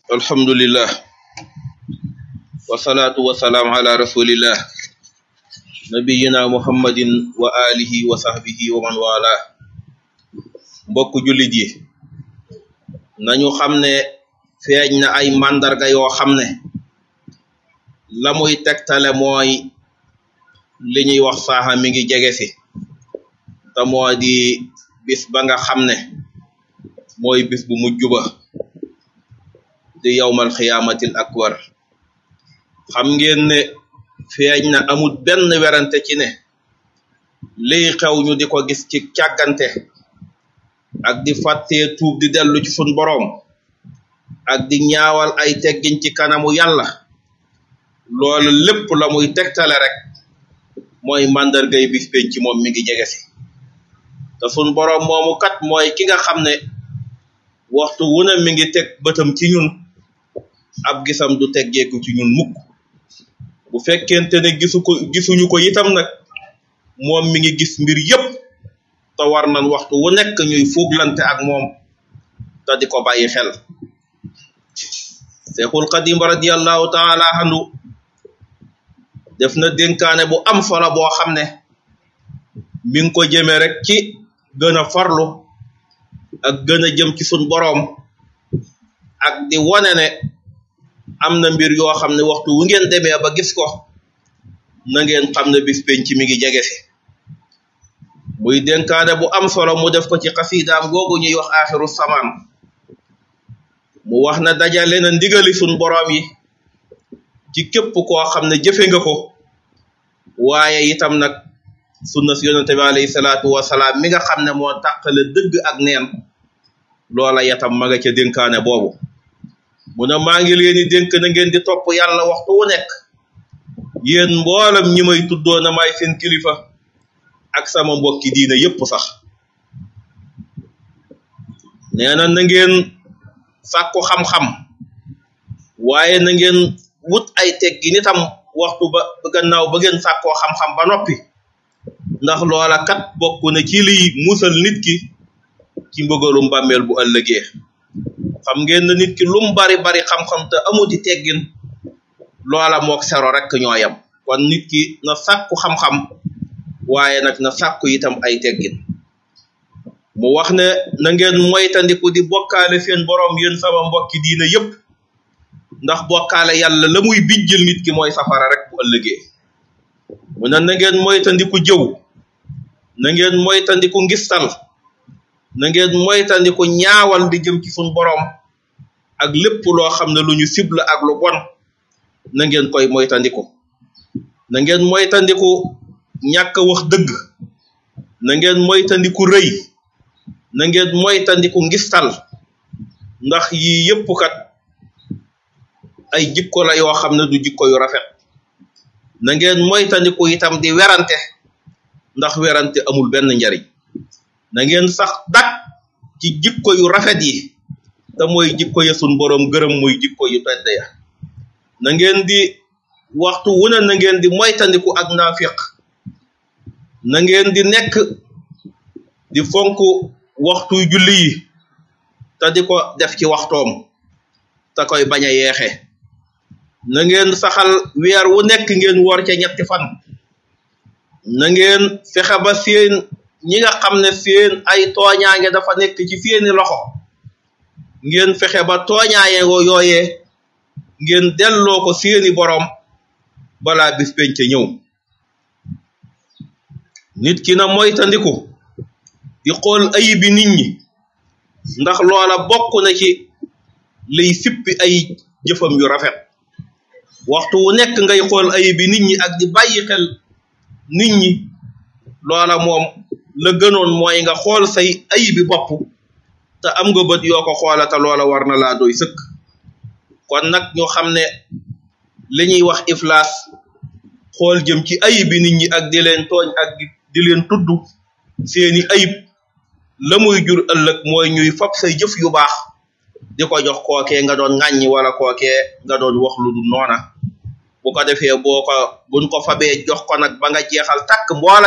alhamdulillah wasalaatu wasalaam ala rasulillah nabiyina muhammadin wa alihi wa sahbihi wa man wala mbokk jullit yi nañu xam ne feeñ na ay màndarga yoo xam ne la muy tegtale mooy li ñuy wax saaxa mi ngi jege si te moo di bis ba nga xam ne mooy bis bu mujj ba di yawmal xiyaamatil akbar xam ngeen ne feeñ na amul benn werante ci ne liy xew ñu di ko gis ci càggante ak di fàttee tuub di dellu ci sun boroom ak di ñaawal ay teggin ci kanamu yàlla loolu lépp la muy tegtale rek mooy màndargay bis penc ci moom mi ngi jege si te sun boroom moomu kat mooy ki nga xam ne waxtu wu ne mi ngi teg bëtam ci ñun ab gisam du teggeeku ci ñun mukk bu fekkente ne gisu ko gisuñu ko itam nag moom mi ngi gis mbir yépp te war nañ waxtu wu nekk ñuy fuuglante ak moom te di ko bàyyi xel Seexul Xadim radiyallahu taala anhu def na dénkaane bu am solo boo xam ne mi ngi ko jëmee rek ci gën a farlu ak gën a jëm ci sun boroom ak di wone ne am na mbir yoo xam ne waxtu wu ngeen demee ba gis ko na ngeen xam ne bis penc mi ngi jege si muy dénkaane bu am solo mu def ko ci xasiidaam googu ñuy wax aaxiru samaan mu wax na dajale na ndigali sun boroom yi ci képp koo xam ne jëfe nga ko waaye itam nag sunna si yonente bi alayhi salaatu wasalaam mi nga xam ne moo tàqale dëgg ak neen loola yatam ma nga ca dénkaane boobu mu ne maa ngi leen di dénk na ngeen di topp yàlla waxtu wu nekk yéen mboolam ñi may tuddoo na may seen kilifa ak sama mbokki diina yépp sax nee na na ngeen sàkku xam-xam waaye na ngeen wut ay teggi nitam waxtu ba gannaaw ba ngeen sàkkoo xam-xam ba noppi ndax loola kat bokk na ci liy musal nit ki ci mbëgalum bàmmeel bu ëllëgee xam ngeen na nit ki lum bari bari xam-xam te amuti teggin loola mook sero rek ñoo yam kon nit ki na sàkku xam-xam waaye nag na sàkku itam ay teggin mu wax ne na ngeen moytandiku di bokkaale seen boroom yéen sama mbokki diina yépp ndax bokkaale yàlla la muy bijjil nit ki mooy safara rek bu ëllëgee mu ne na ngeen moytandiku jëw na ngeen moytandiku ngistal na ngeen moytandiku ñaawal di jëm ci suñ boroom ak lépp loo xam ne lu ñu cible ak lu bon na ngeen koy moytandiku na ngeen moytandiku ñàkk wax dëgg na ngeen moytandiku rëy na ngeen moytandiku ngistal ndax yii yépp kat ay jikko la yoo xam ne du jikko yu rafet na ngeen moytandiku itam di werante ndax werante amul benn njariñ na ngeen sax dak ci jikko yu rafet yi te mooy jikko ya sun boroom gërëm muy jikko yu tedd ya na ngeen di waxtu wu ne na ngeen di moytandiku ak naafiq na ngeen di nekk di fonk waxtu julli yi te di ko def ci waxtoom te koy bañ a yeexe na ngeen saxal weer wu nekk ngeen woor ca ñetti fan na ngeen fexe ba seen ñi nga xam ne seen ay tooñaange dafa nekk ci seeni loxo ngeen fexe ba tooñaaye yooyee ngeen delloo ko seeni boroom balaa bis penc ñëw nit ki na moytandiku di xool ayibi nit ñi ndax loola bokk na ci liy sippi ay jëfam yu rafet waxtu wu nekk ngay xool ayibi nit ñi ak di bàyyi xel nit ñi loola moom la gënoon mooy nga xool say ayibi bopp te am nga bët yoo ko xoola te loola war na laa doy sëkk kon nag ñu xam ne li ñuy wax iflaas xool jëm ci ayibi nit ñi ak di leen tooñ ak di leen tudd seeni ayib la muy jur ëllëg mooy ñuy fab say jëf yu baax di ko jox kookee nga doon ŋàññi wala kookee nga doon wax lu dul noona bu ko defee boo ko buñ ko fabee jox ko nag ba nga jeexal takk mboola